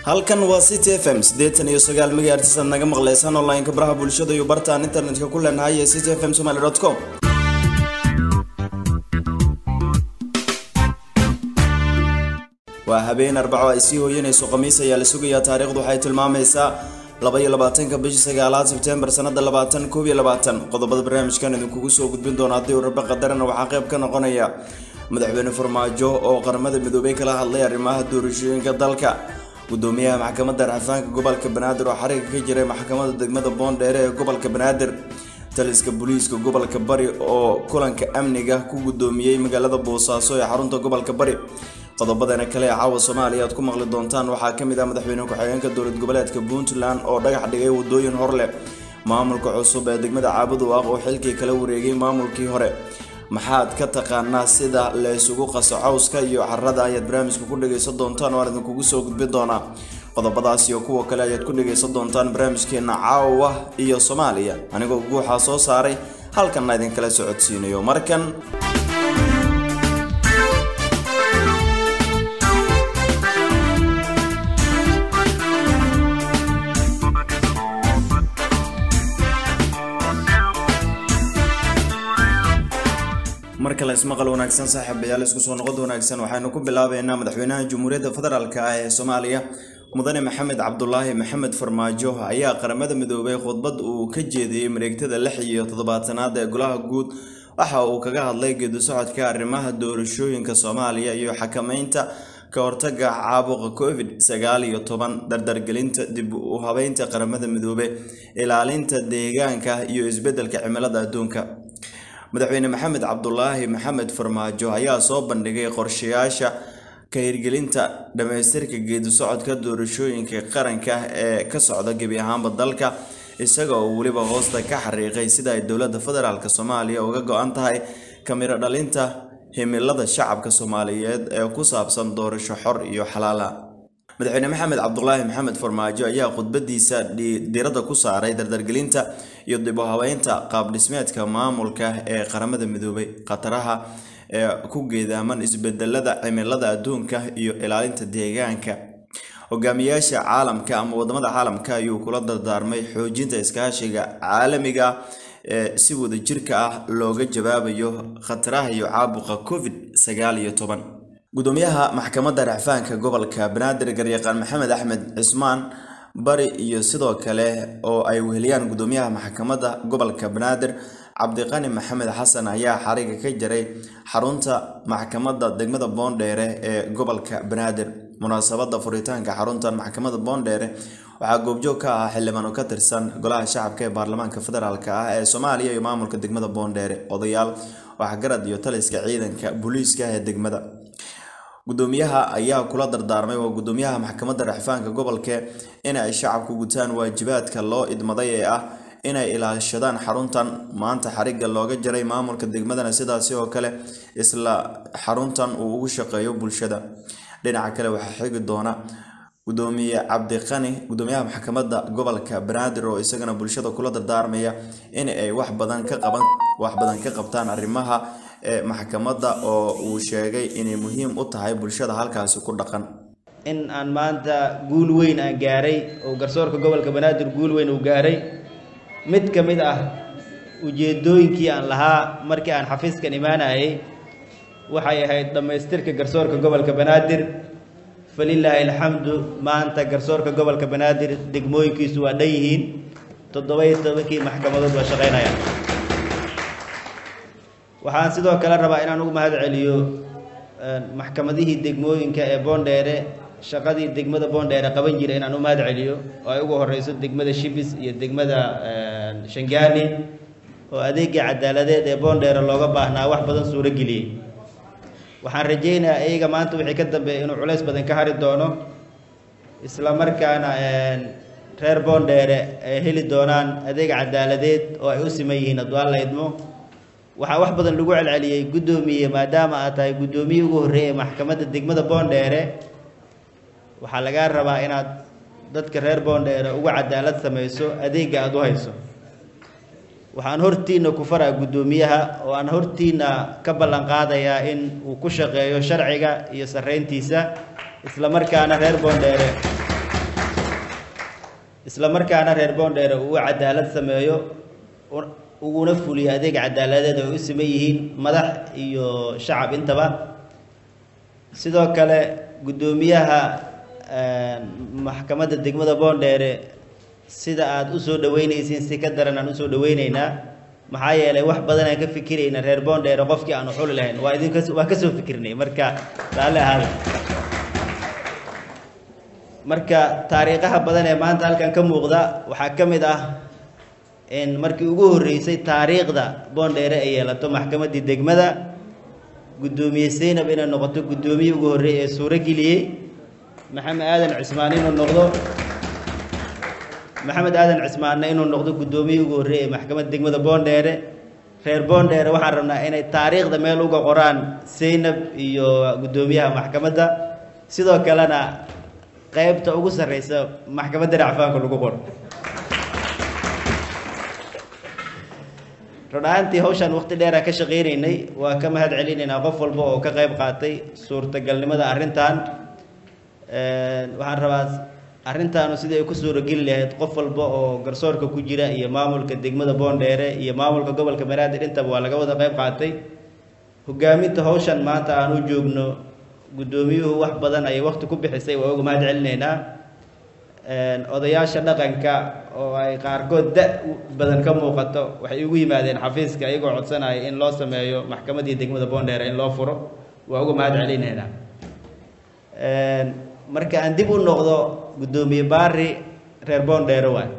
halkan waa city f m siddeetan iyo sagaal megahertz aad naga maqlaysaan online-ka baraha bulshada iyo bartaan internetka ku leenahay ee city f m somaly dot com waa habeen arbaco ay sii hooyanayso khamiis ayaa la sugayaa taariikhdu waxay tilmaamaysaa laba iyo labaatanka bishii sagaalaad sebtembar sanada labaatan koob iyo labaatan qodobada barnaamijkan idinkugu soo gudbin doona haddii uu rabe qadarana waxaa qayb ka noqonaya madaxweyne farmaajo oo qaramada midoobey kala hadlay arrimaha doorashooyinka dalka gudoomiyaha maxkamadda raxafaanka gobolka banaadir oo xariga ka jiray maxkamadda degmada boondheere ee gobolka banaadir taliska booliiska gobolka bari oo kulanka amniga ku gudoomiyey magaalada boosaaso ee xarunta gobolka bari qodobadana kale ee caawa soomaaliya aad ku maqli doontaan waxaa ka mid ah madaxweyne ku-xigeenka dowlad goboleedka puntland oo dhagax dhigay wadooyin hor leh maamulka cusub ee degmada caabuduwaaq oo xilkii kala wareegay maamulkii hore maxaad ka taqaanaa sida la isugu qaso cawska iyo carada ayaad barnaamijka ku dhagaysan doontaan oo aan idinkugu soo gudbin doonaa qodobadaas iyo kuwa kale ayaad ku dhagaysan doontaan barnaamijkeena caawa iyo soomaaliya anigoo guuxaa soo saaray halkanna idinkala socodsiinayo markan mar kale ismaqal wanaagsan saaxiibayaal isku soo noqod wanaagsan waxaynu ku bilaabeynaa madaxweynaha jamhuuriyadda federaalk ah ee soomaaliya mudane maxamed cabdulaahi maxamed farmaajo ayaa qaramada midoobay khudbad uu ka jeediyey mareegtada lix iyo toddobaatanaad ee golaha guud waxa uu kaga hadlay geedi socodka arrimaha doorashooyinka soomaaliya iyo xakameynta ka hortaga caabuqa covid sagaal iyo toban dardargelinta dib u habeynta qaramada midoobe ilaalinta deegaanka iyo isbeddelka cimilada adduunka madaxweyne maxamed cabdulaahi maxamed farmaajo ayaa soo bandhigay qorshayaasha ka hirgelinta dhammaystirka geedi socodka doorashooyinka qaranka ee ka socda gebi ahaanba dalka isaga oo weliba hoosta ka xariiqay sida ay dowladda federaalk soomaaliya uga go-an tahay kamiro dhalinta himilada shacabka soomaaliyeed ee ku saabsan doorasho xor iyo xalaala madaxweyne maxamed cabdulaahi maxamed farmaajo ayaa khudbadiisa diiradda ku saaray dardargelinta iyo dib u habeynta qaabdhismeedka maamulka ee qaramada midoobay khataraha ee ku geedaaman isbedelada cimilada adduunka iyo ilaalinta deegaanka hogaamiyaasha caalamka ama wadamada caalamka ayuu kula dardaarmay xoojinta iskaashiga caalamiga ee si wada jirka ah looga jawaabayo khataraha iyo caabuqa covid sagaal iyo toban gudoomiyaha maxkamadda racfaanka gobolka banaadir garyaqaan maxamed axmed cismaan bari iyo sidoo kale oo ay weheliyaan gudoomiyaha maxkamadda gobolka banaadir cabdiqani maxamed xasan ayaa xariga ka jaray xarunta maxkamadda degmada boondheere ee gobolka banaadir munaasabada furitaanka xaruntan maxkamadda boondheere waxaa goobjoog ka ah xildhibaano ka tirsan golaha shacabka ee baarlamaanka federaalk ah ee soomaaliya iyo maamulka degmada boondheere odayaal waxgarad iyo taliska ciidanka booliiska ee degmada gudoomiyaha ayaa kula dardaarmay waa gudoomiyaha maxkamadda raxfaanka gobolka inay shacabku gutaan waajibaadka loo idmaday ee ah inay ilaashadaan xaruntan maanta xariga looga jaray maamulka degmadana sidaasi oo kale isla xaruntan uu ugu shaqeeyo bulshada dhinaca kale waxaa xigi doona gudoomiye cabdiqani gudoomiyaha maxkamadda gobolka banaadir oo isagana bulshada kula dardaarmaya in ay wax badan ka qaban wax badan ka qabtaan arrimaha ee maxkamadda oo uu sheegay inay muhiim u tahay bulshada halkaasi ku dhaqan in aan maanta guul weyn aan gaaray oo garsoorka gobolka banaadir guul weyn uu gaaray mid ka mid ah ujeedooyinkii aan lahaa markii aan xafiiskan imaanayay waxay ahayd dhammaystirka garsoorka gobolka banaadir falilaahi alxamdu maanta garsoorka gobolka banaadir degmooyinkiisu waa dhan yihiin toddoba-iyo tobankii maxkamadood waa shaqaynayaan waxaan sidoo kale rabaa inaan ugu mahad celiyo maxkamadihii degmooyinka ee boondheere shaqadii degmada boondheere qaban jira inaan u mahad celiyo oo ay ugu horeyso degmada shibis iyo degmada shangaani oo adeegii cadaaladeed ee boondheere looga baahnaa wax badan suuro geliyey waxaan rajaynayaa iyaga maanta wixii ka dambeeya inuu culays badan ka hari doono isla markaana reer boondheere ay heli doonaan adeeg cadaaladeed oo ay u siman yihiin hadduu alla idmo waxaa wax badan lagu celceliyey guddoomiye maadaama aad tahay guddoomiyii ugu horreeyay maxkamadda degmada boondheere waxaa lagaa rabaa inaad dadka reer boondheere ugu cadaalad samayso adeegga aada u hayso waxaan hortiina ku faraa guddoomiyaha oo aan hortiina ka ballan qaadayaa in uu ku shaqeeyo sharciga iyo sarreyntiisa isla markaana reer boondheere isla markaana reer boondheere uu cadaalad sameeyo uguna fuliyo adeeg cadaaladeed ay u siman yihiin madax iyo shacab intaba sidoo kale guddoomiyaha maxkamadda degmada boondheere sida aada u soo dhaweynaysiin si ka daran aan usoo dhaweyneynaa maxaa yeelay wax badan aan ka fikirayna reer boondheere qofkii aanu xuli lahayn waa idinka waa kasoo fikirnay marka raalli ahaada marka taariikhaha badan ee maanta halkan ka muuqda waxaa ka mid ah in markii ugu horreysay taariikhda boondheere ay yeelato maxkamaddii degmada guddoomiye seynab inay noqoto guddoomiye ugu horreeyey ee suuro geliyey maxamed aadan cismaan inuu noqdo maxamed aadan cismaanna inuu noqdo guddoomiye ugu horreeyey ee maxkamadda degmada boondheere reer boondheere waxaan rabnaa inay taariikhda meel uga qoraan seynab iyo guddoomiyaha maxkamadda sidoo kalena qaybta ugu sarreysa maxkamadda racfaanka lagu qoro rudhaantii hawshaan waqti dheeraan ka shaqaynaynay waa ka mahad celinaynaa qof walba oo ka qayb qaatay suurtagalnimada arrintan waxaan rabaa arrintaanu sidii ay ku suurageli lahayd qof walba oo garsoorka ku jira iyo maamulka degmada boondheere iyo maamulka gobolka banaadir intaba waa laga wada qayb qaatay hogaaminta hawshan maanta aan u joogno guddoomiyuhu wax badan ayay waqti ku bixisay waa uga mahad celinaynaa odayaasha dhaqanka oo ay qaarkood da badan ka muuqato waxay ugu yimaadeen xafiiska iyagoo codsanaya in loo sameeyo maxkamaddii degmada boondheere in loo furo waa uga mahad celinaynaa marka aan dib u noqdo guddoomiye baari reer boondheere waay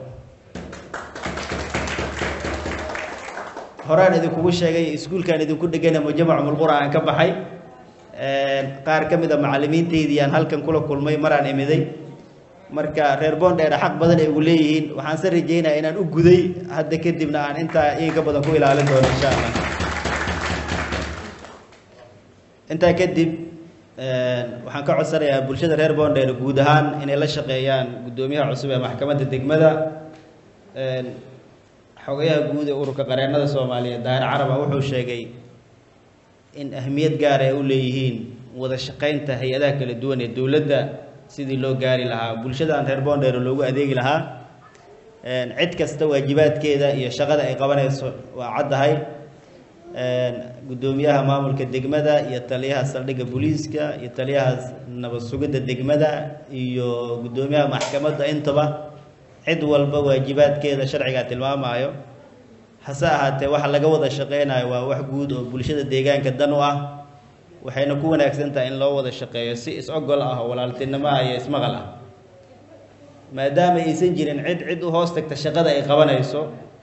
horaan idinkugu sheegay iskuulkaan idinku dhegana mujamac mulqura aan ka baxay qaar ka mid a macallimiinteydii aan halkan kula kulmay maraan imiday marka reer boondheere xaq badan ay ugu leeyihiin waxaan se rajeynaya inaan u guday hadda kadibna aan intaa iinka badan ku ilaalin doono insha allah intaa kadib waxaan ka codsanayaa bulshada reer boondheere guud ahaan inay la shaqeeyaan guddoomiyaha cusub ee maxkamadda degmada xogayaha guud ee ururka qareennada soomaaliyeed daahir caraba wuxuu sheegay in ahmiyad gaar ay u leeyihiin wada shaqaynta hay-adaha kala duwan ee dowladda sidii loo gaari lahaa bulshadan reer boondheere loogu adeegi lahaa cid kasta waajibaadkeeda iyo shaqada ay qabanayso waa caddahay guddoomiyaha maamulka degmada iyo taliyaha saldhigga booliiska iyo taliyaha nabad sugidda degmada iyo guddoomiyaha maxkamadda intaba cid walba waajibaadkeeda sharcigaa tilmaamayo hase ahaatee waxa laga wada shaqeynayo waa wax guud oo bulshada deegaanka dan u ah waxayna ku wanaagsan tahay in loo wada shaqeeyo si is-ogol ah oo walaaltinimo ah iyo ismaqal ah maadaama aysan jirin cid cid u hoos tagta shaqada ay qabanayso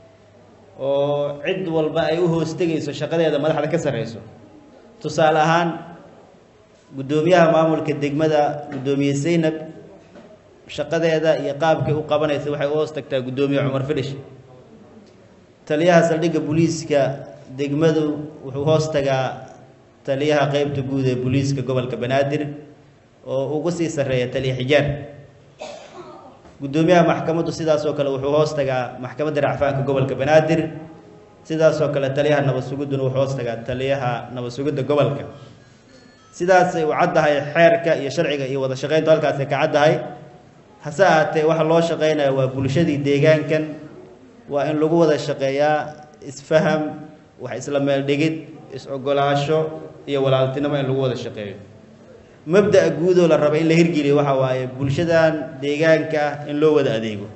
oo cid walba ay u hoos tegayso shaqadeeda madaxda ka sarreyso tusaale ahaan guddoomiyaha maamulka degmada guddoomiye seynab shaqadeeda iyo qaabkay u qabanaysa waxay u hoos tagtaa guddoomiye cumar fidhish taliyaha saldhigga booliiska degmadu wuxuu hoos tagaa taliyaha qeybta guud ee booliiska gobolka banaadir oo ugu sii sarreeya taliya xijaar guddoomiyaha maxkamaddu sidaas oo kale wuxuu hoos tagaa maxkamadda racfaanka gobolka banaadir sidaas oo kale taliyaha nabad sugidduna wuxuu hoos tagaa taliyaha nabad sugidda gobolka sidaasay u caddahay xeerka iyo sharciga iyo wada shaqayntu halkaasay ka caddahay hase ahaatee waxa loo shaqeynaya waa bulshadii deegaankan waa in lagu wada shaqeeyaa isfaham wax isla meel dhigid is-ogolaasho iyo walaaltinimo in lagu wada shaqeeyo mabda'a guudoo la raba in la hirgeliyo waxa waaye bulshadan deegaanka ah in loo wada adeego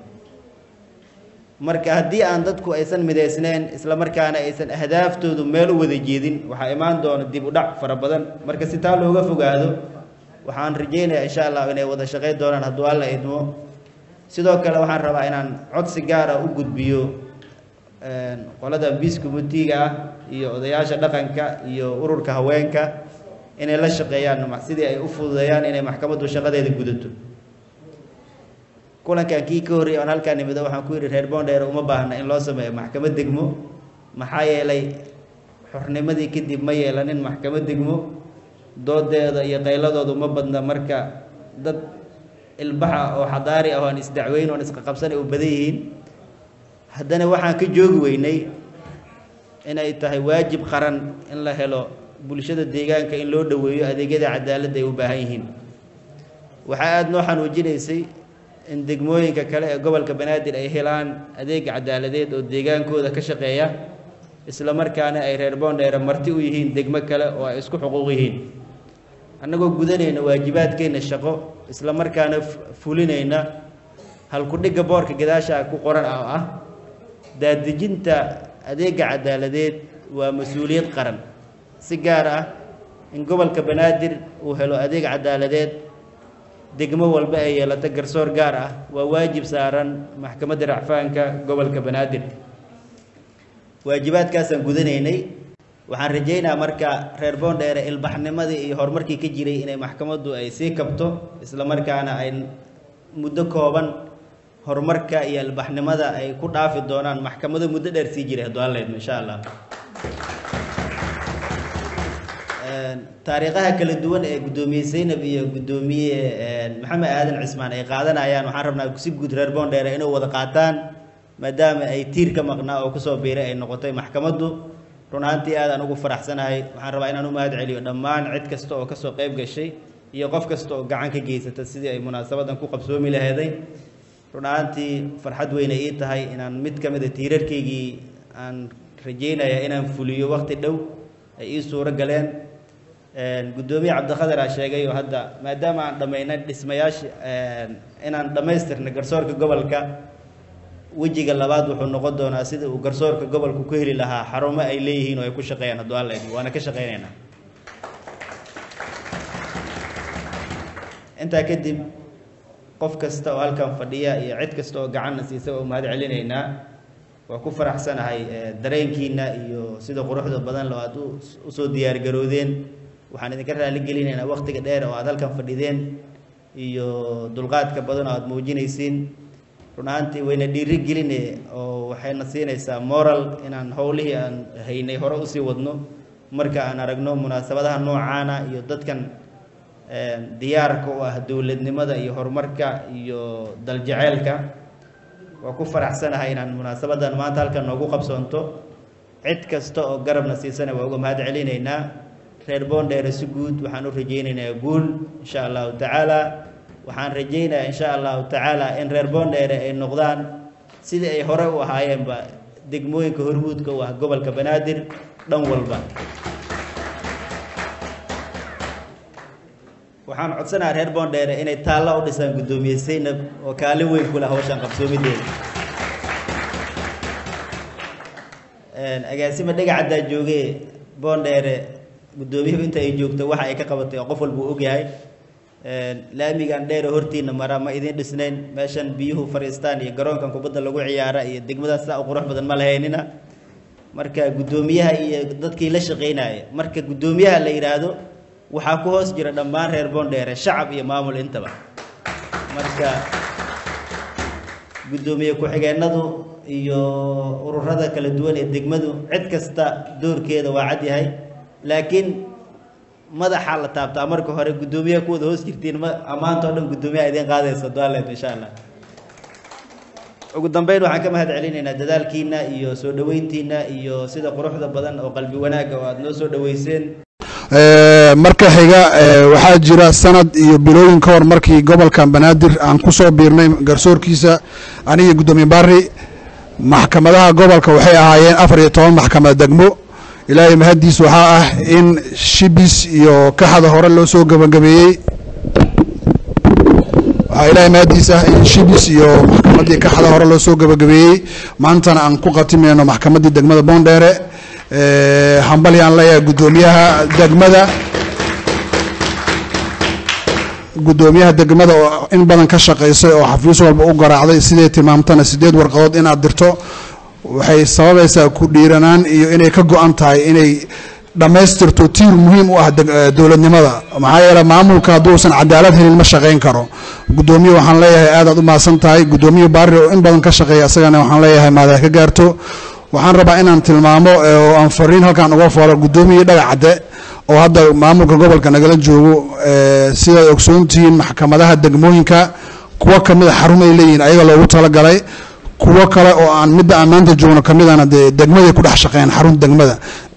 marka haddii aan dadku aysan midaysneyn isla markaana aysan ahdaaftoodu meel u wada jeedin waxaa imaan doona dib u dhac fara badan marka si taa looga fogaado waxaan rajeynayaa insha allah inay wada shaqayn doonaan hadduu alla idmo sidoo kale waxaan rabaa inaan codsi gaara u gudbiyo qolada biis committeega ah iyo odayaasha dhaqanka iyo ururka haweenka inay la shaqeeyaan sidii ay u fududeeyaan inay maxkamaddu shaqadeeda gudato kulankan kii ka horreeyay aan halkaa nimido waxaan ku yidhi reer boondheere uma baahna in loo sameeyo maxkamad degmo maxaa yeelay xornimadii kadib ma yeelanin maxkamad degmo doodeeda iyo qayladoodu ma badna marka dad ilbaxa oo xadaari ah oo aan isdacweyn oon isqaqabsanay u badan yihiin haddana waxaan ka joogi weynay inay tahay waajib qaran in la helo bulshada deegaanka in loo dhoweeyo adeegyada cadaaladda ay u baahan yihiin waxaa aada noo xanuujinaysay in degmooyinka kale ee gobolka banaadir ay helaan adeeg cadaaladeed oo deegaankooda ka shaqeeya isla markaana ay reer boondheere marti u yihiin degmo kale oo ay isku xuquuq yihiin annagoo gudanayna waajibaadkeenna shaqo isla markaana fulinayna halku-dhigga boorka gadaasha ku qoran oo ah daadejinta adeega cadaaladeed waa mas-uuliyad qaran si gaar ah in gobolka banaadir uu helo adeeg cadaaladeed degmo walba ay yeelato garsoor gaar ah waa waajib saaran maxkamadda racfaanka gobolka banaadir waajibaadkaasaan gudanaynay waxaan rajaynaa marka reer boondheere ilbaxnimadii iyo horumarkii ka jiray inay maxkamaddu ay sii kabto isla markaana ay muddo kooban horumarka iyo ilbaxnimada ay ku dhaafi doonaan maxkamado muddo dheer sii jiray hadduu halleydmo insha allah taariikhaha kala duwan ee guddoomiye zaynab iyo guddoomiye maxamed aadan cismaan ay qaadanayaan waxaan rabnaa si guud reer boondheere inay wada qaataan maadaama ay tiir ka maqnaa oo kusoo biiray ay noqotay maxkamaddu run ahaantii aad aan ugu faraxsanahay waxaan rabaa inaan u mahad celiyo dhammaan cid kasta oo kasoo qayb gashay iyo qof kasta oo gacan ka geysata sidii ay munaasabadan ku qabsoomi laheeday run ahaantii farxad weyne ii tahay inaan mid ka mid a tiirarkaygii aan rajeynaya inaan fuliyo waqti dhow ay ii suuro galeen guddoomiye cabdikhadir aa sheegay oo hadda maadaama aan dhammaynay dhismayaasha inaan dhammaystirnay garsoorka gobolka wejiga labaad wuxuu noqon doonaa sida uu garsoorka gobolku ku heli lahaa xarumo ay leeyihiin oo ay ku shaqeeyaan hadduu alla idin waana ka shaqeynaynaa intaa kadib qof kasta oo halkan fadhiya iyo cid kasta oo gacanna siisa waa u mahad celinaynaa waa ku faraxsanahay dareenkiina iyo sida quruxda badan loo aad usoo diyaargaroodeen waxaan idinka raali gelinaynaa waqtiga dheer oo aad halkan fadhideen iyo dulqaadka badan oo aad muujinaysiin run ahaantii wayna dhiiri geline oo waxayna siinaysaa moral inaan howlihii aan haynay hore usii wadno marka aan aragno munaasabadaha noocaana iyo dadkan diyaarka u ah dowladnimada iyo horumarka iyo daljeceelka waa ku faraxsanahay inaan munaasabadan maanta halkan noogu qabsoonto cid kasta oo garabna siisana waa uga mahad celinaynaa reer boondheere si guud waxaan u rajaynaynaa guul insha allahu tacaala waxaan rajaynayaa insha allahu tacaala in reer boondheere ay noqdaan sidii ay hore u ahaayeenba degmooyinka hormuudka u ah gobolka banaadir dhan walba waxaan codsanaha reer boondheere inay taallo u dhisaan guddoomiye zaynab oo kaalin weyn ku leh hawshan qabsoomideeda agaasima dhegacaddaa joogee boondheere guddoomiyuhu inta ay joogto waxa ay ka qabatay oo qof walba uu ogyahay laamigan dheere hortiina mara ma idiin dhisnayn meeshan biyuhu fadhiistaan iyo garoonkan kubadda lagu ciyaara iyo degmadaas saa u qurux badan ma lahaynina marka guddoomiyaha iyo dadkii la shaqaynaya marka guddoomiyaha la yidhaahdo waxaa ku hoos jira dhammaan reer boondheere shacab iyo maamul intaba marka guddoomiye ku-xigeenadu iyo ururada kala duwan ee degmadu cid kasta doorkeeda waa cad yahay laakiin madaxa la taabtaa marka hore guddoomiyaha kuwada hoos jirtiin ma ammaanta o dhan guddoomiyaha idiin qaadaysa dualeed insha allah ugu dambeyn waxaan ka mahad celinaynaa dadaalkiina iyo soo dhaweyntiina iyo sida quruxda badan oo qalbi wanaagga oo aada noo soo dhaweyseen marka xiga waxaa jira sanad iyo bilooyin ka hor markii gobolka banaadir aan ku soo biirnay garsoorkiisa aniga guddoomiye bari maxkamadaha gobolka waxay ahaayeen afar iyo toban maxkamad degmo ilaahay mahaddiis waxaa ah in shibis iyo kaxda hore loo soo gebagabeeyey waxaa ilaahay mahaddiis ah in shibis iyo maxkamaddii kaxda hore loo soo gebagabeeyey maantana aan ku khatimayno maxkamaddii degmada boondheere hambali aan leeyahay guddoomiyaha degmada guddoomiyaha degmada oo in badan ka shaqaysay oo xafiis walba u garaacday siday tilmaamtana sideed warqadood inaad dirto waxay sababaysaa ku dhiiranaan iyo inay ka go-an tahay inay dhammaystirto tiir muhiim u ah dowladnimada maxaa yeele maamulka hadduusan cadaalad helin ma shaqayn karo guddoomiye waxaan leeyahay aadaad u mahadsan tahay guddoomiye baari oo in badan ka shaqeeya isagana waxaan leeyahay maadaha ka gaarto waxaan rabaa inaan tilmaamo oo aan fariin halkaan uga foolo guddoomiye dhagac cadde oo hadda maamulka gobolka nagala joogo sidaad ogsoontihiin maxkamadaha degmooyinka kuwo kamida xarumay leeyihiin ayaga loogu talagalay kuwo kale oo aan midda aan maanta joogno kamidana dee degmaday ku dhex shaqeeyaan xarun degmada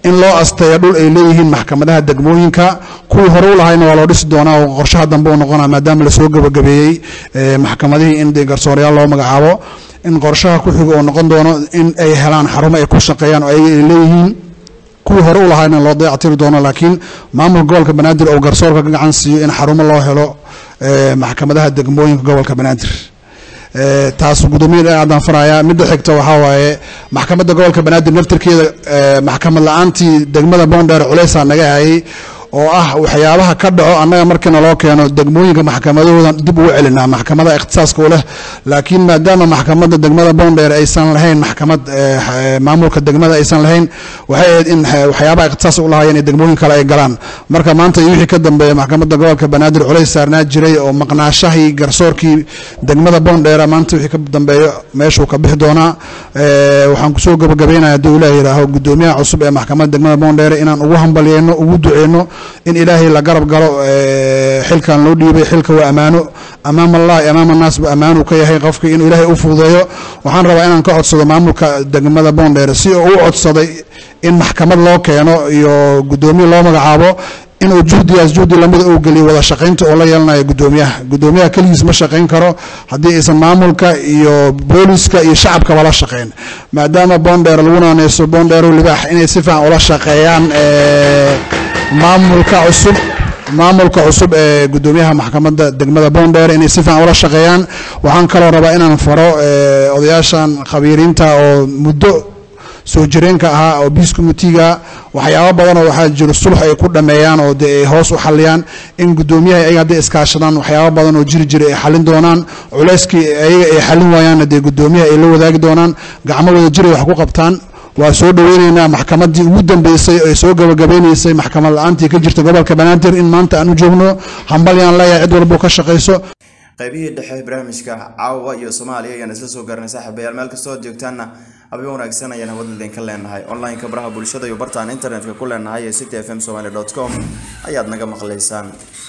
in loo asteeyo dhul ay leeyihiin maxkamadaha degmooyinka kuwii hore u lahayna waa loo dhisi doonaa oo qorshaha dambe u noqonaa maadaama lasoo gebagabeeyey maxkamadihii in dee garsoorayaal loo magacaabo in qorshaha ku xiga uu noqon doono in ay helaan xarumo ay ku shaqeeyaan oo ayaga ay leeyihiin kuwii hore u lahaayna loo dayactiri doono laakiin maamulka gobolka banaadir oo garsoorka ka gacan siiyo in xarumo loo helo maxkamadaha degmooyinka gobolka banaadir taas guddoomiya aadaan farayaa midda xigta waxaa waaye maxkamadda gobolka banaadir naftirkeeda maxkamad la-aantii degmada boondheer culeysaa naga hayay oo ah waxyaabaha ka dhaco annaga markiina loo keeno degmooyinka maxkamadahoodan dib ugu celinaa maxkamada ikhtisaaska u leh laakiin maadaama maxkamadda degmada boondheer aysan lahayn maxkamad maamulka degmada aysan lahayn waxay ahayd in waxyaabaha ikhtisaas u lahaayeen ee degmooyin kale ay galaan marka maanta iyo wixii ka dambeeya maxkamadda gobolka banaadir culays saarnaa jiray oo maqnaashahii garsoorkii degmada boondheera maanta wixii ka dambeeyo meeshuu ka bixi doonaa waxaan kusoo gabagabeynaya hadduu ilaah yidhaaho guddoomiyaha cusub ee maxkamadda degmada boondheere inaan ugu hambalyeyno ugu duceyno in ilaahay la garab galo xilkan loo dhiibay xilka waa ammaano amaam allahi amaam annaas bu ammaanu ka yahay qofkii inuu ilaahay u fududeeyo waxaan rabaa inaan ka codsado maamulka degmada boondheere si uu u codsaday in maxkamad loo keeno iyo guddoomiye loo magacaabo inuu juhdigaas juhdi lamida uu geliyo wada shaqaynta oo la yeelanayo guddoomiyaha guddoomiyaha keligiis ma shaqayn karo haddii aysan maamulka iyo booliska iyo shacabkaba la shaqayn maadaama boondheer lagu naaneyso boondheero libaax inay si fiican ula shaqeeyaan maamulka cusub maamulka cusub ee guddoomiyaha maxkamadda degmada boondheer inay si fiican ula shaqeeyaan waxaan kaloo rabaa inaan faro odayaashan khabiiriinta oo muddo soo jireenka ahaa oo biis committeega waxyaabo badanoo waxaa jiro sulx ay ku dhameeyaan oo dee ay hoos u xaliyaan in guddoomiyaha ayaga hadday iskaashadaan waxyaabo badan oo jiri jira ay xalin doonaan culayskii ayaga ay xalin waayaanna dee guddoomiyaha ay la wadaagi doonaan gacmo wada jiray wax ku qabtaan waa soo dhoweyneynaa maxkamaddii ugu dambeysay ee soo gabagabeyneysay maxkamad la-aantii ka jirta gobolka banaadir in maanta aan u joogno hambalyaan leeyahay cid walbuu ka shaqayso qaybihii dhexe barnaamijka caawa iyo soomaaliya ayaan isla soo gaarnay saaxiibayaal meel kastoo aad joogtaanna habeen wanaagsan ayaan hawada idinka leenahay online-ka baraha bulshada iyo bartaan internetka ku leenahay ee city f m somaly dot com ayaad naga maqlaysaan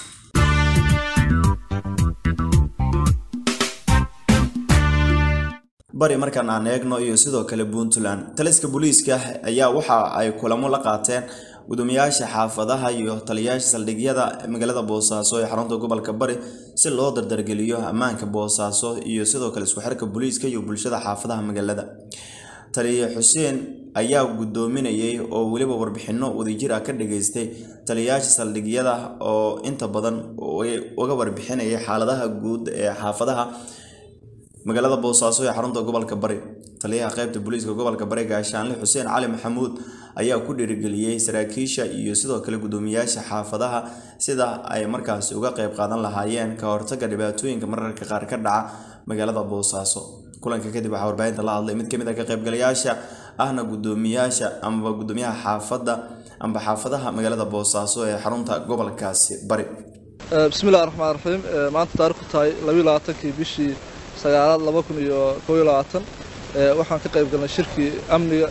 bari markaan aan eegno iyo sidoo kale puntland taliska booliiska ayaa waxa ay kulamo la qaateen gudoomiyaasha xaafadaha iyo taliyayaasha saldhigyada magaalada boosaaso ee xarunta gobolka bari si loo dardargeliyo ammaanka boosaaso iyo sidoo kale isku xirka booliiska iyo bulshada xaafadaha magaalada taliye xuseen ayaa gudoominayay oo weliba warbixino wadajir ah ka dhageystay taliyayaasha saldhigyada oo inta badan uga warbixinayay xaaladaha guud ee xaafadaha magaalada boosaaso ee xarunta gobolka bari taliyaha qaybta booliiska gobolka bari gaashaanle xuseen cali maxamuud ayaa ku dhiirigeliyey saraakiisha iyo sidoo kale gudoomiyaasha xaafadaha sida ay markaasi uga qayb qaadan lahaayeen ka hortaga dhibaatooyinka mararka qaar ka dhaca magaalada boosaaso kulanka kadib waxaa warbaahinta la hadlay mid kamid ah ka qaybgalayaasha ahna gudoomiyaasha amba gudoomiyaha xaafadda amba xaafadaha magaalada boosaaso ee xarunta gobolkaasi bari bismillahi raxmaan raxiim maanta taarikhku tahay labayo labaatankii bishii sagaalaad laba kun iyo koob iyo labaatan waxaan ka qayb galnay shirkii amniga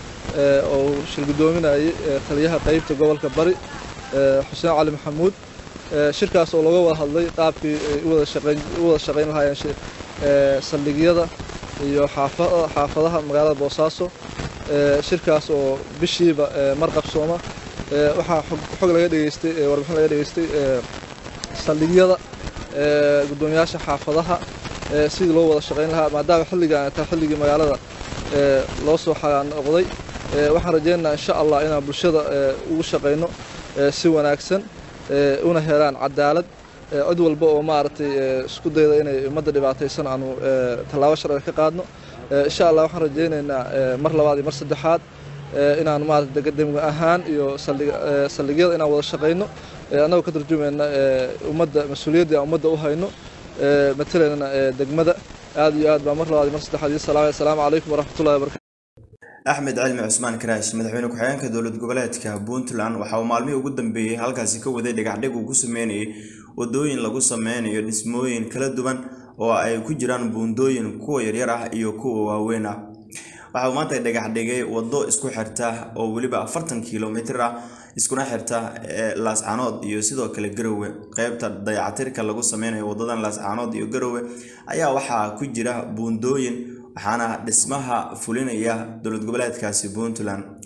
oo uu shir guddoominayay taliyaha qaybta gobolka bari xuseen cali maxamuud shirkaas oo looga wada hadlay qaabkii ay u wada shaqayn lahaayeen saldhigyada iyo xaafadaha magaalada boosaaso shirkaas oo bishiiba mar qabsooma waxaa xog laga dhegeystay warbixin laga dhegeystay saldhigyada guddoomiyaasha xaafadaha sidii loo wada shaqayn lahaa maadaama xilligan taa xilligii magaalada loo soo noqday waxaan rajaynaynaa insha allah inaan bulshada ugu shaqayno si wanaagsan una helaan cadaalad cid walba oo maaragtay isku dayda inay ummadda dhibaataysan aanu tallaabo sharciga ka qaadno insha allah waxaan rajaynaynaa mar labaad iyo mar saddexaad inaan maarata degdemga ahaan iyo saldhigyada inaan wada shaqayno annagoo ka tarjumayna ummadda mas-uuliyaddii aan ummadda u hayno matalaynana degmada aad iyo aad baa mar labaad iyo mar saddexaad iyo salaam assalaamu calaykum waraxmatullahi wabarakatu axmed cilmi cusmaan karaash madaxweyne ku-xigeenka dowlad goboleedka puntland waxa uu maalmihii ugu dambeeyey halkaasi ka waday dhagaxdhig uu ku sameynayay wadooyin lagu sameynayo dhismooyin kala duwan oo ay ku jiraan buundooyin kuwa yaryar ah iyo kuwa waaweyn ah waxa uu maanta dhagax dhigay wado isku xirta oo weliba afartan kilomitir ah iskuna xirta laascaanood iyo sidoo kale garowe qeybta dayacatirka lagu sameynayo wadadan laascaanood iyo garowe ayaa waxaa ku jira buundooyin waxaana dhismaha fulinaya dowlad goboleedkaasi puntland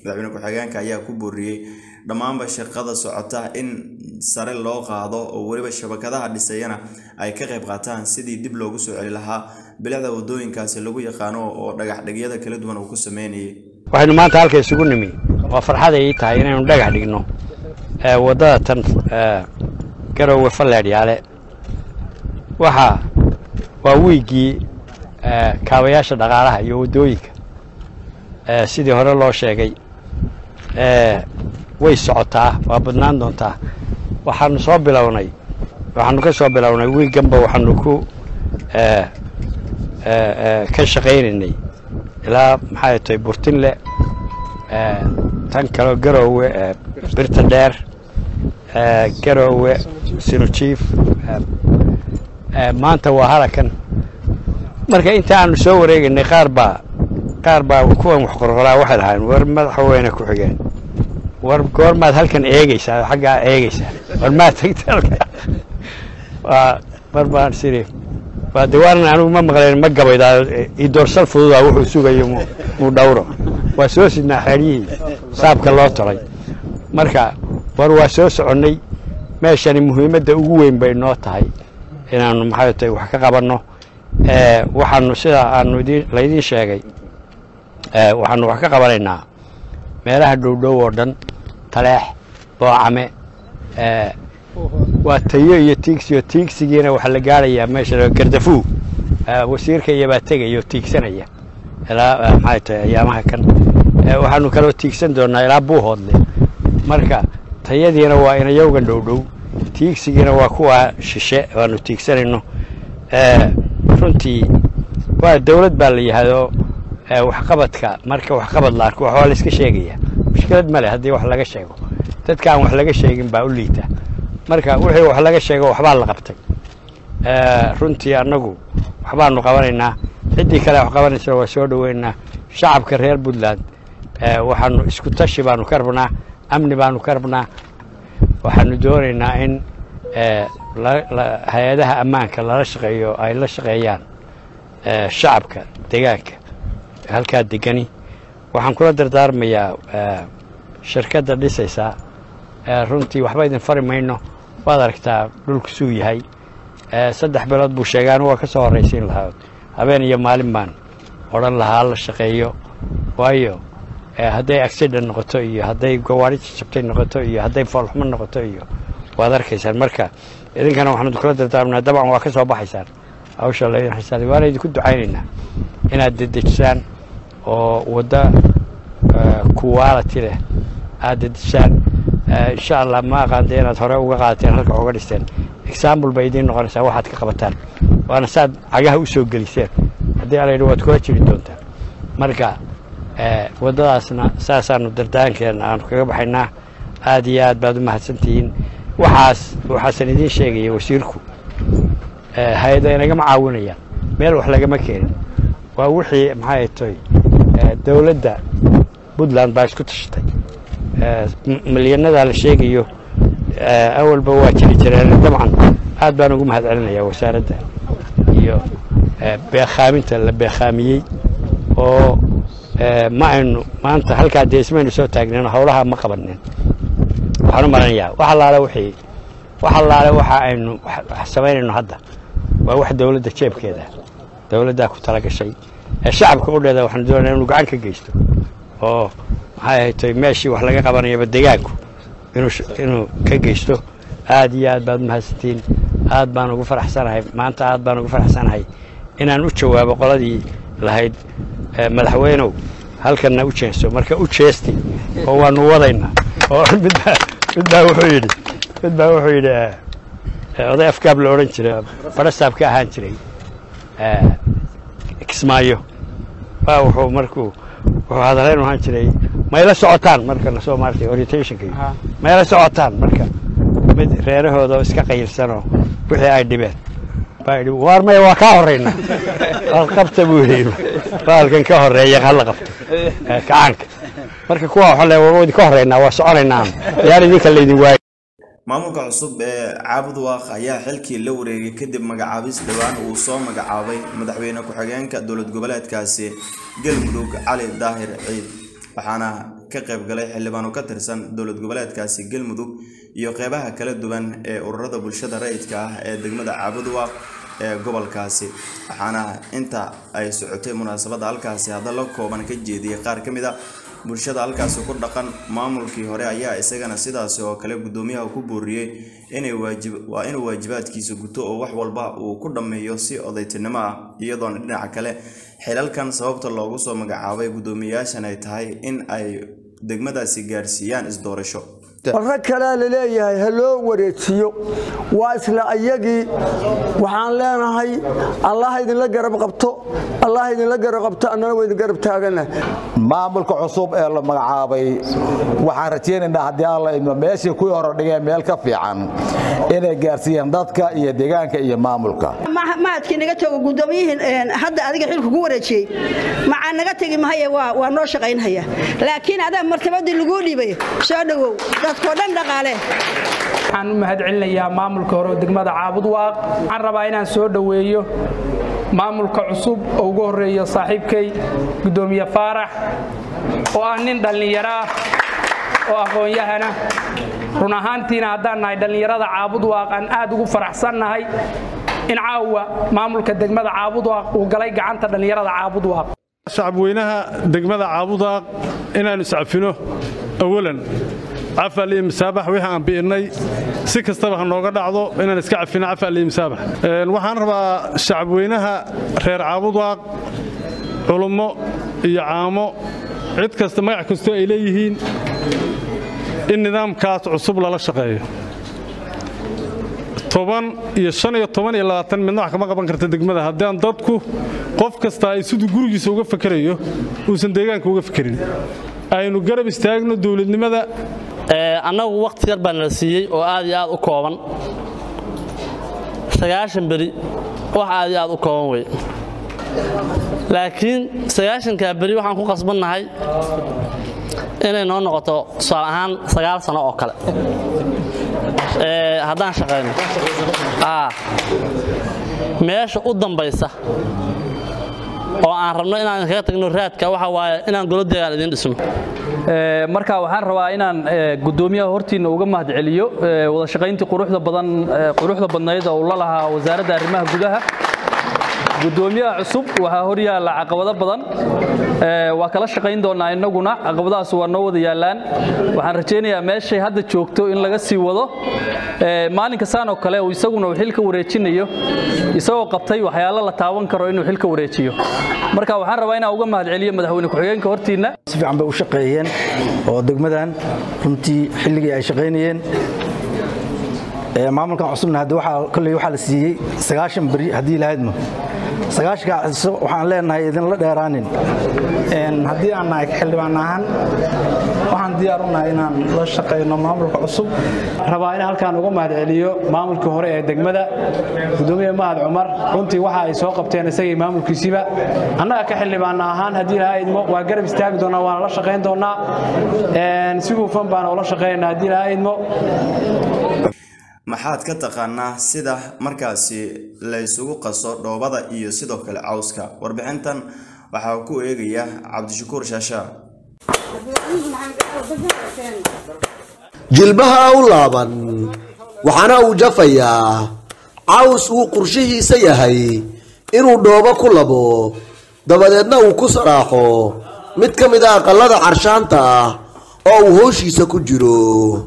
madaxweyne ku-xigeenka ayaa ku booriyey dhammaanba shaqada socota in sare loo qaado oo weliba shabakadaha dhisayana ay ka qayb qaataan sidii dib loogu soo celi lahaa bilicda wadooyinkaasi lagu yaqaano oo dhagaxdhigyada kala duwan uu ku sameynayay waxaynu maanta halka isugu nimi waa farxad ay tahay inaynu dhagax dhigno waddada tan garoowe falleedhyaale waxaa waa wiiggii kaabayaasha dhaqaalaha iyo waddooyinka sidii hore loo sheegay way socotaa waa badnaan doontaa waxaanu soo bilownay waxaanu ka soo bilownay wiigganba waxaanu ku ka shaqaynaynay ilaa maxay tahay burtinle tan kaleo garoowe birta dheer garoowe sinujiif maanta waa halakan marka inta aanu soo wareegaynay qaar baa qaar baa kuwan wax qorqoraa waxay lahayn war madaxweyne ku xigeen war goormaad halkan eegeysaa oo xaggaa eegeysaa war maad tagta halka waa mar baan siri waa de waanan anigu ma maqleen ma gabaydaa i doorsal fududaa wuxuu sugayo muu dhawro waa soo sidnaa xeeryihii saabka loo tolay marka war waa soo soconnay meeshani muhiimadda ugu weyn bay noo tahay inaanu maxay tahay wax ka qabanno waxaanu sidaa aanu idin laydiin sheegay waxaanu wax ka qabanaynaa meelaha dhowdhow oo dhan taleex boocame waa tayo iyo tiigsiyo tiigsigiina waxaa la gaarayaa meesha gardafuu wasiirka iyobaa tegaya oo tiigsanaya ilaa maxay tahay ayaamaha kan waxaanu kaloo tiigsan doonaa ilaa buuhoodle marka tayadiina waa inayowgan dhowdhow tiigsigiina waa kuwa shishe waanu tiigsanayno runtii waa dawlad baa la yihahdo waxqabadka marka waxqabad la arko waxbaa la iska sheegaya mushkilad male haddii wax laga sheego dadka aan wax laga sheegin baa u liita marka wixii wax laga sheego waxbaa la qabtay runtii annagu waxbaanu qabanaynaa ciddii kale wax qabanaysana waa soo dhoweynaa shacabka reer puntland waxaanu isku tashi baanu ka rabnaa amni baanu ka rabnaa waxaanu doonaynaa in hay-adaha ammaanka lala shaqeeyo ay la shaqeeyaan shacabka degaanka halkaa degani waxaan kula dardaarmayaa shirkadda dhisaysaa runtii waxba idin fari mayno waad aragtaa dhulku suu yahay saddex bilood buu sheegaan waa ka soo horraysiin lahaa habeen iyo maalin baan odhan lahaa la shaqeeyo waayo hadday accident noqoto iyo hadday gawaari jabtay noqoto iyo hadday foolxumo noqoto iyo waad arkaysaan marka idinkana waxaanu kula dardaarmnaa dabcan waa ka soo baxaysaan hawsha laydin xisaabay waana idinku ducaynaynaa inaad dedejisaan oo wadda quality leh aad dedejisaan insha allah ma aqaante inaad hore uga qaadateen halka uga dhisteen example bay idiin noqonaysaa waxaad ka qabataan waana saad cagaha u soo geliseen haddii ala yidhi waad kula jiri doontaan marka waddadaasna saasaanu dardaankeena aanu kaga baxaynaa aad iyo aad baad u mahadsantihiin waxaas waxaasan idiin sheegaya wasiirku hay-ada inagama caawinayaan meel wax lagama keenin waa wixii maxay toy dowladda puntland baa isku tashatay milyanadaa la sheegayo awalba waa jiri jireen dabcan aad baan ugu mahad celinayaa wasaaradda iyo beekhaaminta la beekhaamiyey oo ma aynu maanta halkaa dee ismaynu soo taagnen howlaha ma qabanin waxaan u malanayaa wax allaale wixii wax allaale waxa aynu samaynayno hadda waa wax dowladda jeebkeeda dowladdaa ku tala gashay shacabka u dheeda waxaanu doonaya inuu gacan ka geysto oo maxay ahaytay meeshii wax laga qabanayaba degaanku inuu ka geysto aad iyo aad baad umahadsantiin aad baan ugu faraxsanahay maanta aad baan ugu faraxsanahay inaan u jawaabo qoladii lahayd madaxweynow halkanna u jeenso marka u jeesti oo waanu wadaynaa oo midbaa midbaa wuxuu yidhi midbaa wuxuu yidhi oday afgaab la odhan jiray barasaab ka ahaan jiray kismaayo waa wuxuu markuu wuxuu hadaleyn ahaan jiray mayla socotaan marka lasoo maartay orientationka mayla socotaan marka mid reerahooda iska qayilsanoo wixii ay dhibeen baa yidhi waar maya waa kaa horrayna waad qabta buu yidhi baalkan ka horreeya hala qabto kacaanka marka kuwa waxa le waa idinka horraynaa waa soconaynaa yaan idinka laydin waayo maamulka cusub ee caabud waaq ayaa xilkii la wareegay kadib magacaabis dhowaan uu soo magacaabay madaxweyne ku-xigeenka dowlad goboleedkaasi galmudug cali daahir ciid waxaana ka qaybgalay xildhibaano ka tirsan dowlad goboleedkaasi galmudug iyo qeybaha kala duwan ee ururada bulshada rayidka ah ee degmada caabudwaaq ee gobolkaasi waxaana inta ay socotay munaasabadda halkaasi hadalla kooban ka jeediyey qaar ka mid a bulshada halkaasi ku dhaqan maamulkii hore ayaa isagana sidaasi oo kale guddoomiyaha ku booriyey inay waajib waa inuu waajibaadkiisa guto oo wax walba uu ku dhammeeyo si odaytinimo ah iyadoona dhinaca kale xilalkan sababta loogu soo magacaabay guddoomiyayaashan ay tahay in ay degmadaasi gaarsiiyaan isdoorasho rag kalea laleeyahay ha loo wareejiyo waa isla ayagii waxaan leenahay allah idinla garab qabto allah idinla garab qabto annana waa idin garab taagana maamulka cusub ee la magacaabay waxaan rajaynaynaa haddii alla idmo meeshii kuwii hore dhigeen meel ka fiican inay gaarsiiyaan dadka iyo deegaanka iyo maamulka mahadkii naga tago gudoomiyihii hadda adiga xilka ku wareejiyey macaa naga tegi mahaye waa noo shaqaynhaya laakiin adaa martabadii laguu dhiibay soo dhowow dadkoo dhan dhaqaale waxaan u mahad celinayaa maamulka hore oo degmada caabudwaaq waxaan rabaa inaan soo dhoweeyo maamulka cusub oo ugu horreeyo saaxiibkay guddoomiye faarax oo ah nin dhallinyaro ah oo aqoon-yahana run ahaantiina haddaan nahay dhallinyarada caabudwaaq aan aad ugu faraxsannahay in caawa maamulka degmada caabudwaaq uu galay gacanta dhallinyarada caabudwaaq shacabweynaha degmada caabudaaq inaannu iscafino awalan cafal iyo masaabax wixii aan bi'innay si kastaba ha nooga dhacdo inaan iska cafino cafal iyo masaabax waxaan rabaa shacabweynaha reer caabudaaq culummo iyo caamo cid kasta magac kastoo ay leeyihiin in nidaamkaas cusub lala shaqeeyo toban iyo shan iyo toban iyo labaatan midna wax kama qaban karta degmada haddaan dadku qof kasta ay siduu gurigiisa uga fakerayo uusan deegaanka uga fekerin aynu garab istaagno dowladnimada annagu wakhti yar baa nala siiyey oo aad iyo aad u kooban sagaashan beri wax aad iyo aad u kooban wey laakiin sagaashankaa beri waxaan ku qasbannahay inay noo noqoto tusaale ahaan sagaal sano oo kale haddaan shaqayno meesha u dambaysa oo aan rabno inaan kaga tagno raadka waxa waaye inaan golo deegaan idiin dhisno marka waxaan rabaa inaan gudoomiyaha hortiina uga mahad celiyo wada shaqayntii quruxda badan quruxda badnayd oo uu la lahaa wasaaradda arrimaha gudaha gudoomiyaha cusub waxaa hor yaalla caqabado badan waa kala shaqayn doonaa innaguna caqabadahaas waa noo wada yaallaan waxaan rajaynayaa meeshay hadda joogto in laga sii wado maalinka saan oo kale isaguna uu xilka wareejinayo isagoo qabtay waxyaalo la taaban karo inuu xilka wareejiyo marka waxaan rabaa inaan uga mahad celiyo madaxweyne ku-xigeenka hortiinna si fiican bay u shaqeeyeen oo degmadan runtii xilligii ay shaqaynayeen maamulkan cusubna hadda waxaa kolley waxaa la siiyey sagaashan beri haddii lahaydma sagaashanka waxaan leenahay idinla dheeraanin haddii aan nahay xildhibaan ahaan waxaan diyaar u nahay inaan la shaqayno maamulka cusub rabaa in halkaan uga mahad celiyo maamulkii hore ee degmada gudoomiye mahad cumar runtii waxa ay soo qabteen isagii maamulkiisiiba annaga ka xildhibaan ahaan haddii lahaa idmo waa garab istaagi doonaa waana la shaqayn doonaa si hufan baana ula shaqaynaa haddii lahaa idmo maxaad ka taqaanaa sida markaasi la ysugu qaso dhoobada iyo sidoo kale cawska warbixintan waxaa ku eegaya cabdishakuur shaasha jilbaha u laaban waxaana uu jafayaa caws uu qorshihiisa yahay inuu dhoobo ku labo dabadeedna uu ku saraaxo mid ka mid a aqallada carshaanta ah oo uu hooshiisa ku jiro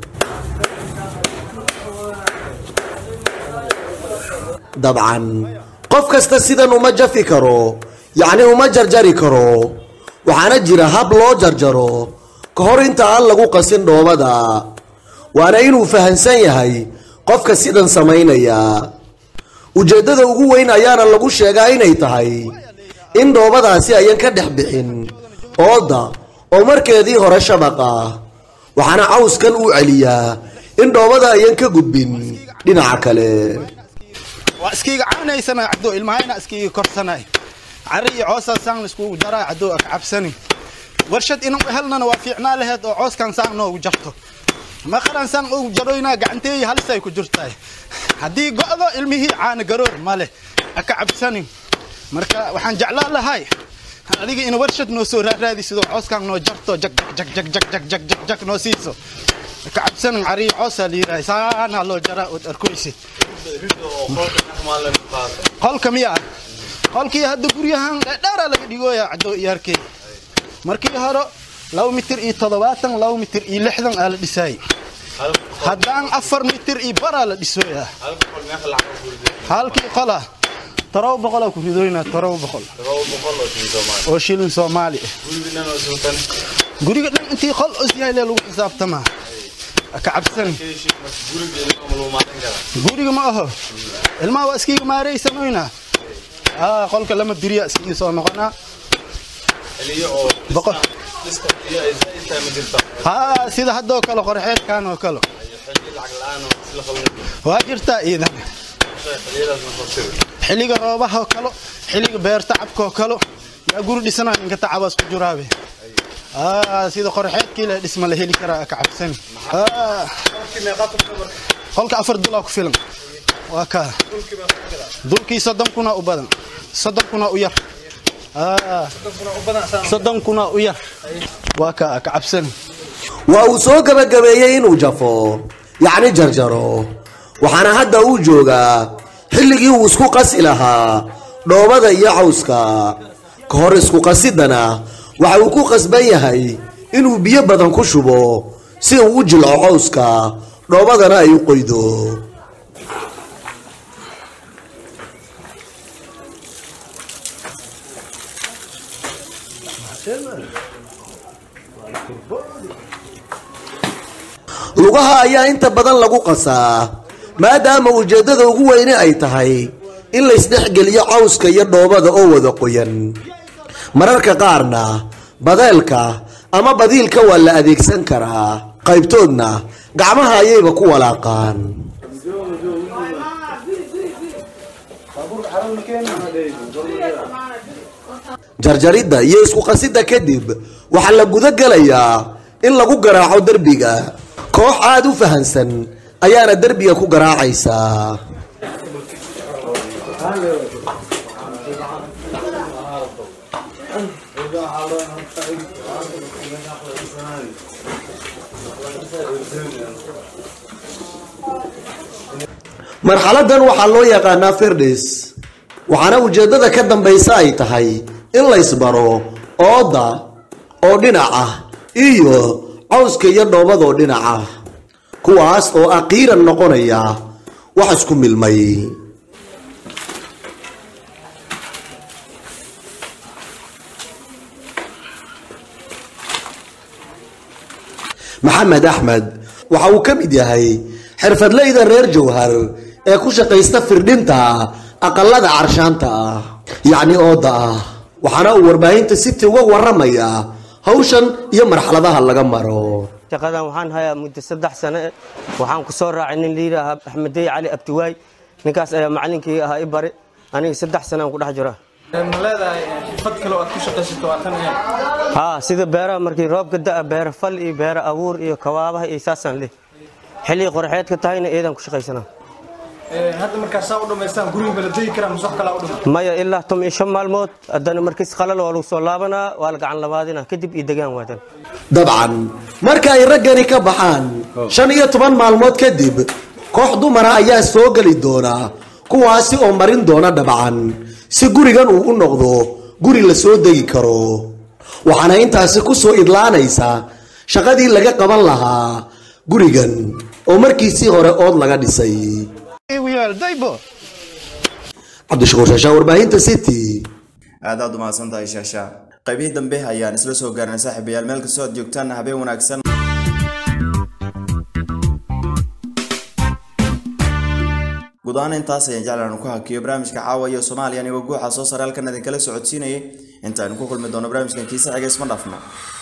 dabcan qof kasta sidan uma jafi karo yacni uma jarjari karo waxaana jira hab loo jarjaro ka hor inta aan lagu qasin dhoobada waana inuu fahansan yahay qofka sidan samaynaya ujeeddada ugu weyn ayaana lagu sheegaa inay tahay in dhoobadaasi ayan ka dhex bixin ooda oo markeedii hore shabaq ah waxaana cawskan uu celiyaa in dhoobada ayan ka gudbin dhinaca kale waa iskiiga caanaysana caddo ilmahayna iskiiga korsanay cari iyo coosaa saan laiskugu jaraa caddo ka cabsani warshad inuu helnana waa fiicnaa laheed oo cooskan saan noogu jarto maqaran saan ugu jaroynaa gacanteeyi halisay ku jirtaay haddii go'do ilmihii caana garoor male aka cabsanin marka waxaan jeclaan lahay adiga ina warshad noo soo raaraadisidoo cooskaan noo jarto jag jag jag jag jag jag jag jag noo siiso ka cabsanan cariyo coosaa la yidhahay saanaa loo jaraa ood arkoysid qolka miya qolkii hadda guryahan dheeraa laga dhigooyaa caddo iyo arkey markii hore laba mitir iyo toddobaatan laba mitir iyo lixdan aa la dhisaayey haddaan afar mitir iyo baraa la dhisooyaa halkii qola toroba boqolaa ku ridoynaa toroba boqol oo shilin soomaali ah guriga dhan intii qol osyahay lee lagu xisaabtamaa ka cabsan guriga ma aho ilmaha waa iskiiga maareysanoynaa aa qolka lama biriya iskii soo noqonaa boqol haa sida haddoo kale qorxeedkan oo kale waa jirtaa iidan xilliga roobaha oo kale xilliga beerta cabka oo kale yaa guri dhisanaa ninka tacabaas ku jiraabe aa sida qorxeedkii le dhisma la heli karaa ka cabsani qolka afar dulaa ku filan waa kaa dulkii soddon kuna u badan soddon kuna u yar soddon kuna u yar waa kaa ka cabsani waa uu soo gabagabeeyey inuu jafo yacni jarjaro waxaana hadda uu joogaa xilligii uu isku qasi lahaa dhoobada iyo cawska ka hor isku qasiddana waxa uu ku qasban yahay inuu biyo badan ku shubo si uu u jilco cawska dhoobadana ay u qoydo lugaha ayaa inta badan lagu qasaa maadaama ujeeddada ugu weyne ay tahay in laysdhexgeliyo cawska iyo dhoobada oo wada qoyan mararka qaarna badeelka ama badiilka waa la adeegsan karaa qaybtoodna gacmaha ayayba ku walaaqaan jarjaridda iyo isku qasidda kadib waxaa la guda gelayaa in lagu garaaco derbiga koox aada u fahansan ayaana derbiga ku garaacaysaa marxaladan waxaa loo yaqaanaa firdhis waxaana ujeeddada ka dambaysa ay tahay in laysbaro ooda oo dhinac ah iyo cawska iyo dhoobadoo dhinac ah kuwaas oo aqiiran noqonaya wax isku milmay maxamed axmed waxa uu ka mid yahay xirfadleyda reer jowhar ee ku shaqaysta firdhinta aqalada carshaanta ah yacni ooda ah waxaana uu warbaahinta city uga waramayaa hawshan iyo marxaladaha laga maro shaqadan waxaan hayaa muddo saddex sane waxaan ku soo raacay nin liidaaha axmedey cali abdiwaay ninkaas ayaa macalinkii ahaa i bari aniga saddex sanaan ku dhex jira ma leedahay xirfad kale oo aad ku shaqaysato waa tan ahayn haa sida beeraha markii roobka da'a beera fal iyo beera abuur iyo kawaabaha iyo saasaan leh xilligii qorxeedka tahayna iyadan ku shaqaysanaa hadda markaa saa u dhammaystaan guriga ma la degi karaa masuq kalaa u dhima maya ilaa tom iyo shan maalmood haddana markiis qalal waa lagu soo laabanaa waa la gacan labaadina kadib iyo degaan waadan dabcan marka ay raggani ka baxaan shan iyo toban maalmood kadib koox dumara ayaa soo geli doona kuwaasi oo marin doona dhabcan si gurigan uu u noqdo guri la soo degi karo waxaana intaasi ku soo idlaanaysa shaqadii laga qaban lahaa gurigan oo markiisii hore ood laga dhisay cabdishakuur shaashaa warbaahinta city aad aad umahadsan tahay shaasha qaybihii dambe ayaan isla soo gaarnay saaxiibayaal meel kastoo aad joogtaan habeen wanaagsan guud ahaan intaas ayaan jeclaan ku hakiyo barnaamijka caawa iyo soomaaliya anigoo guuxa soo sare halkan idinkala socodsiinayay intaaynu ku kulmi doono barnaamijkan kiisa xiga isma dhaafno